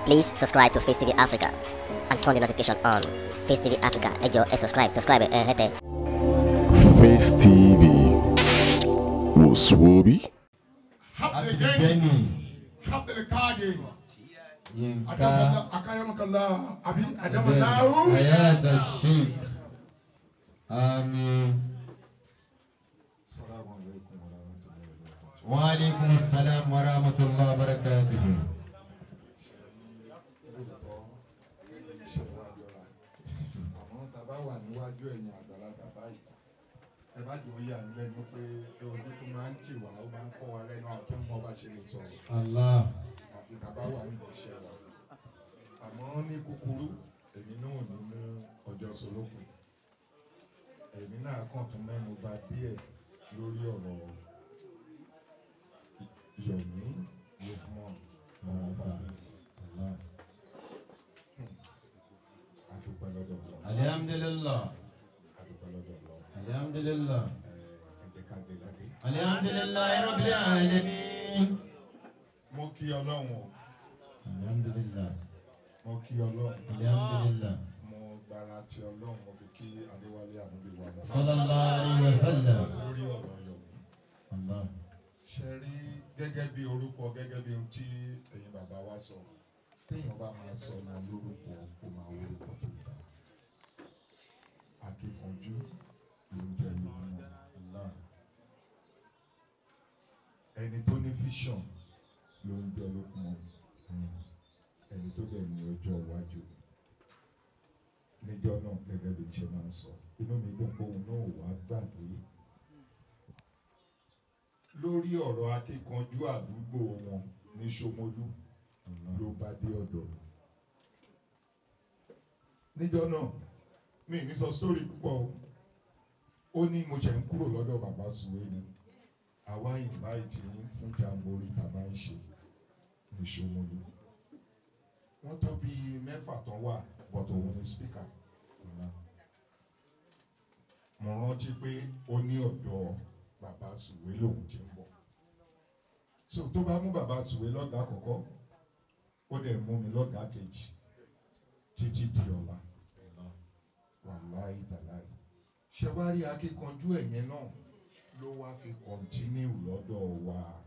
Please subscribe to Face TV Africa and turn the notification on. Face TV Africa, ẹ jọ̀ọ́ ẹ subscribe, subscribe ẹ hẹ́tẹ̀. Face TV Muswobi. Abdulgani Abdulkadir Yinka akaramakala abi adamalahu Hayata Sheikh Amin salamu alaikum wa rahmatullahi wa barakatuh Wa alaikum salam wa rahmatullahi wa barakatuhu lóòótọ́ iṣẹ́ wa jọra àmọ́ tá a bá wà níwájú ẹ̀yìn àgbàlagbà báyìí ẹ bá jọ yà ní lẹ́nu pé ojú tó máa ń tì wá ó máa ń kọ́ wa lẹ́nu àti tó ń mọ bá ṣe lè sọ̀rọ̀ Allah àfi tá a bá wà nínú iṣẹ́ wa àmọ́ ní kúkúrú èmi náà ò ní mú ọjọ́ solókun èmi náà kàn tún mẹ́nu bà díẹ̀ lórí ọ̀rọ̀ Yomi Lukman ọmọ fàmí Allah àdúpẹ́ lọ́dọ̀ lọ Alhamdulillah àdúpẹ́ lọ́dọ̀ lọ Alhamdulillah ẹ jẹ́ ká gbé ládé. Alhamdulillah Rabbil Alamin mo kí ọlọ́run o Alhamdulillah mo kí ọlọ́run Alhamdulillah mo gbára ti ọlọ́run mo fi kí adéwálé àmúbi wà lọ Sallallahu alaihi wa sallam lórí ọ̀rọ̀ Yomi Allah ṣe rí gẹ́gẹ́ bí orúkọ gẹ́gẹ́ bí ohun tí ẹ̀yin bàbá wa sọ téèyàn bá máa sọ ọmọ lórúkọ kó máa wo orúkọ tó dáa akíkanjú ló ń jẹ́ lógún Allah ẹni tó ní fíṣàn ló ń jẹ́ lógún ẹni tó dẹ̀ ní ọjọ́ iwájú níjọ́ náà gẹ́gẹ́ bí n ṣe máa ń sọ inú mi dùn pé òun náà wàá gbàgbé lórí ọ̀rọ̀ akíkanjú àdúgbò wọn ní Ṣómólú ló bá dé ọ̀dọ̀ mi níjọ́ náà mi ní sọ sítórì púpọ̀ o ó ní mo ṣe ń kúrò lọ́dọ̀ bàbá Sùwé ni àwa ìnváìtì yín fún jamboree tàbá ń ṣe ní Ṣómólú wọ́n tó bí mẹ́fà tán wà bọ̀tọ̀ òun ni spíkà mo rántí pé ó ní ọ̀dọ̀ bàbá Sùwé lòun ti ń bọ̀ so tó bá mú bàbá Sùwé lọ́gàá àkọ́kọ́ ó dẹ̀ mú mi lọ́gàá kejì títí di ọ̀la wàláì tàláì ṣe wá rí akíkanjú ẹ̀yẹn náà ló wá fi kọ̀ntínú lọ́dọ̀ wa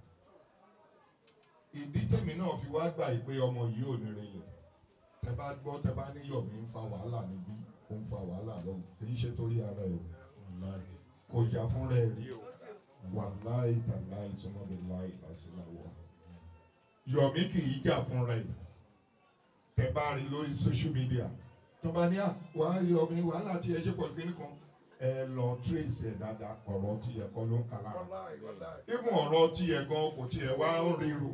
ìdí tèmi náà fi wá gbà yìí pé ọmọ yìí ò ní relẹ̀ tẹ bá gbọ́ tẹ bá ní Yomi ń fa wàhálà níbí ó ń fa wàhálà lọ́hùn kì í ṣe torí ara ẹ̀ o Allah kò jà fúnra ẹ̀ rí o wàláì tàláì sọmọdé láì lásìláwọ̀ Yomi kì í jà fúnra ẹ̀ tẹ bá rí lórí social media tó bá ní à wàá Yomi wàhálà tí ẹ ṣe pọ̀ kí nìkan ẹ lọ trace ẹ dáadáa ọ̀rọ̀ tí ẹ kọ́ ló ń kala even ọ̀rọ̀ tí ẹ gan kò tí ẹ wá ń ríro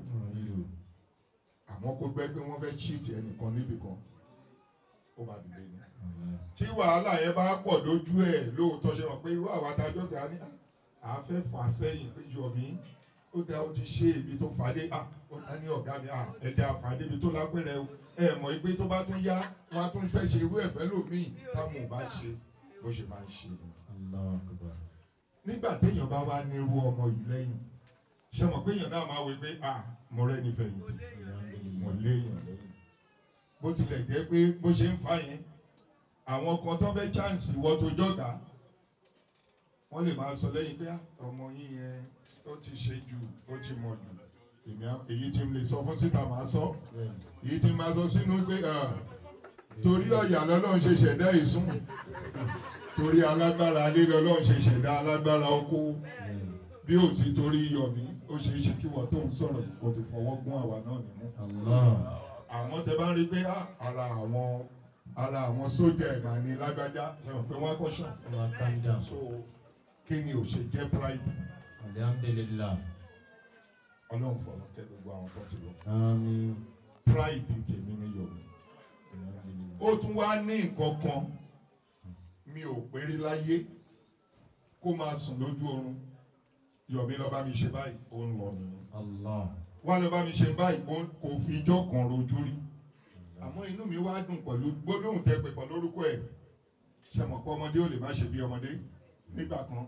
àmọ́ kó gbẹ́ pé wọ́n fẹ́ cheat ẹnìkan níbì kan ó bá dìde ni tí wàhálà yẹn bá pọ̀ lójú ẹ̀ lóòótọ́ ṣe wọ́n pé irú àwọn adájọ́ gà ní à á fẹ́ fà sẹ́yìn pé Yomi ó dá ó ti ṣe ibi tó fàdé à ó ta ní ọ̀gá mi à ẹ̀dá fàdé ibi tó lápẹ̀rẹ̀ o ẹ̀ mọ̀ pé tó bá tún yá wọ́n á tún fẹ́ ṣe irú ẹ̀fẹ́ lòmíì táwọn ò bá ṣe bó ṣe máa ń ṣe ni Allah akbar nígbà téèyàn bá wá ní irú ọmọ yìí lẹ́yìn ṣe mọ̀ pé èèyàn náà máa wí pé à mo rẹ́ ní fẹ̀yìntì mo léèyàn lẹ́yìn bó tilẹ̀ jẹ́ pé bó ṣe ń fa yẹn àwọn kan tó fẹ́ chance ìwọ tó jọ̀gá wọ́n lè máa sọ lẹ́yìn pé "Ah, ọmọ yín yẹn ó ti ṣe jù ó ti mọ̀ jù èmi á- èyí tí mo lè sọ fún síta máa sọ èyí tí mo máa sọ sínú pé "Ah, torí ọ̀yà lọ́lọ́run ṣe ṣẹ̀dá ìsún torí alágbára alé lọ́lọ́run ṣe ṣẹ̀dá alágbára oko bí ò sí torí Yomi ó ṣe é ṣe kí wọ́n tó ń sọ̀rọ̀ kò ti fọwọ́ gún àwa náà nínú Allah àwọn tẹ bá ń rí i pé ah, ara àwọn ara àwọn sójà ẹ̀ máa ní lágbájá ṣe mọ̀ pé wọ́n á kọ́ṣàn Allah calm down so kí ni ò ṣe jẹ́ pride Alhamdulillah ọlọ́run fọ̀rọ̀ kẹ́ gbogbo àwọn tó ti lọ Amin pride tèmi ní Yomi Alhamdulillah ó tún wá ní nǹkan kan mi ò péré láyé kó máa sùn lójú oorun Yomi lọ bá mi ṣe báyìí ó ń lọ nìyẹn Allah wá lọ bá mi ṣe báyìí ó- kò fi ijọ́ kan rojú rí àmọ́ inú mi wá dùn pẹ̀lú gbólóhùn tẹ́ pé pẹ̀lú orúkọ ẹ̀ ṣe mọ̀ pé ọmọdé ò lè má ṣe bí ọmọdé nígbà kan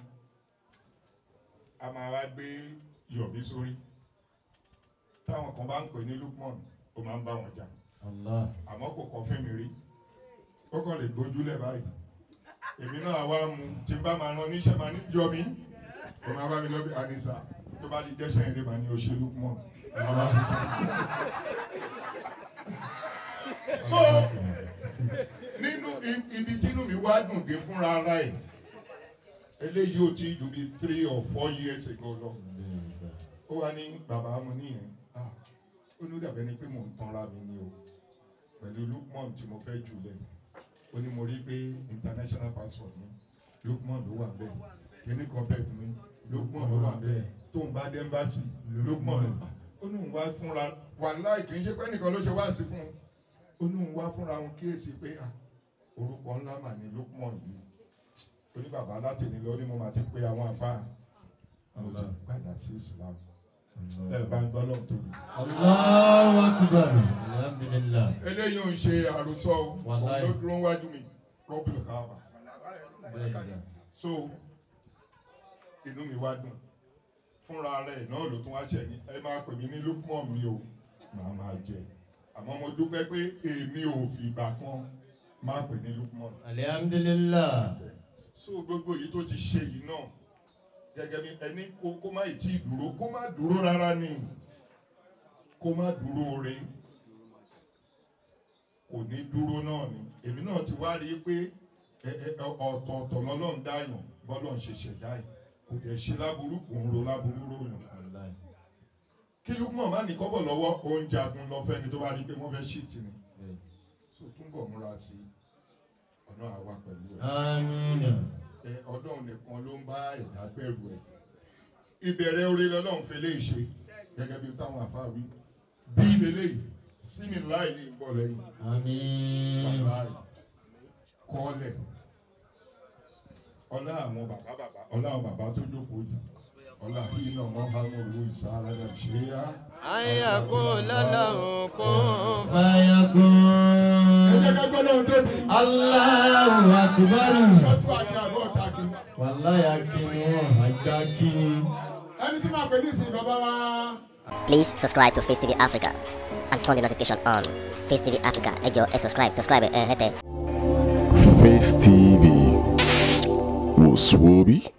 a máa wá gbé Yomi sórí táwọn kan bá ń pè ní Lukman ó máa ń bá wọn jà Allah. àmọ́ kò kọ́ fún mi rí ó kàn lè gbójúlẹ̀ báyìí èmi náà wá mu tí n bá máa ran níṣẹ́ máa ní jọ mi ó máa bá mi lọ bí anisa tó bá di dẹ́sẹ̀ eré máa ní òṣèlú mọ́ so nínú i- ibi tínú mi wá dùn dé fúnra ara ẹ̀ eléyìí ò tí ju bí three or four years ago lọ Bẹ́ẹ̀ni sà. ó wá ní bàbá mo níyẹn ah ó ní ó dàbẹ́ ni pé mò ń tanra mi ni o pẹ̀lú lukman tí mo fẹ́ jù lẹ̀ ó ní mo rí pé international passport mi lukman ló wà bẹ́ẹ̀ kíní kan bẹ́ẹ̀ mi lukman ló wà bẹ́ẹ̀ tó ń bá dẹ́mbàsì lukman ló wà ó ní òun wá fúnra wàláì kì í ṣe pé nìkan ló ṣe wá sí fún un ó ní òun wá fúnra òun kíyèsí pé ah orúkọ ńlá mà ní lukman yìí ó ní bàbá láti ní lọ ní mo máa ti pé àwọn afá mo ti padà sí islam ẹ bá ń gbọ́ lọ́n tóbi. Allahu akbar. Alhamdulillah. eléyìí ò ń ṣe àròsọ o òun Wàláì. ló dúró wájú mi rọ́bìlì káàbà Bẹ́ẹ̀ni sà. so inú mi wá dùn fúnra rẹ̀ náà ló tún wá ṣẹ̀ ní ẹ máa pè mí ní lukman mi o màá máa jẹ àmọ́ mo dúpẹ́ pé èmi ò fìgbà kan máa pè ní lukman Alhamdulillah. so gbogbo èyí tó ti ṣe yìí náà gẹ́gẹ́ bí ẹni kó kó má ì tí ì dúró kó má dúró rárá ni kó má dúró re kò ní dúró náà ni èmi náà ti wá rí i pé ẹ- ẹ- ọ̀tọ̀ọ̀tọ̀ lọ́lọ́run dáyàn bọ́lọ̀ ń ṣe ṣẹ̀dá ẹ̀ kò dẹ̀ ṣe láburú kò ń ro láburú ròyàn Wallahi. kí lukman má ní kọ́bọ̀ lọ́wọ́ oúnjẹ agun lọ fẹ́ni tó bá rí i pé wọ́n fẹ́ ṣíìtì ni Bẹ́ẹ̀ni. so túnbọ̀ múra sí ọ̀nà àwa pẹ̀lú ẹ̀. Amina. ẹ ọlọ́run nìkan ló ń bá ẹ̀dá bẹ̀rù ẹ̀ ìbẹ̀rẹ̀ orí lọ́lọ́run fi lè ṣe gẹ́gẹ́ bí táwọn àfáà wí bí lélẹ́yìí sími láì ní ìbọ̀ lẹ́yìn Amin. láì kọ́lẹ̀ ọlá àwọn bàbá bàbá ọlá àwọn bàbá tó jókòó yìí ọlá iná mọ́hámọ́rù ìsára náà ṣe é yá. ayakun lalahu kun ẹ Fayakun. jẹ́ ká gbọ́ lóhun tóbi Allahu akbar. ṣọ́tù àti àbọ̀ ọ̀tàkì Wallahi akínú àgbà kí. ẹni tí màá pè ní ìsìn bàbá wa. Please subscribe to Face TV Africa and turn the notification on. Face TV Africa, ẹ jọ̀ọ́ ẹ subscribe, subscribe ẹ hẹ́tẹ̀. Face TV. Was Swoby?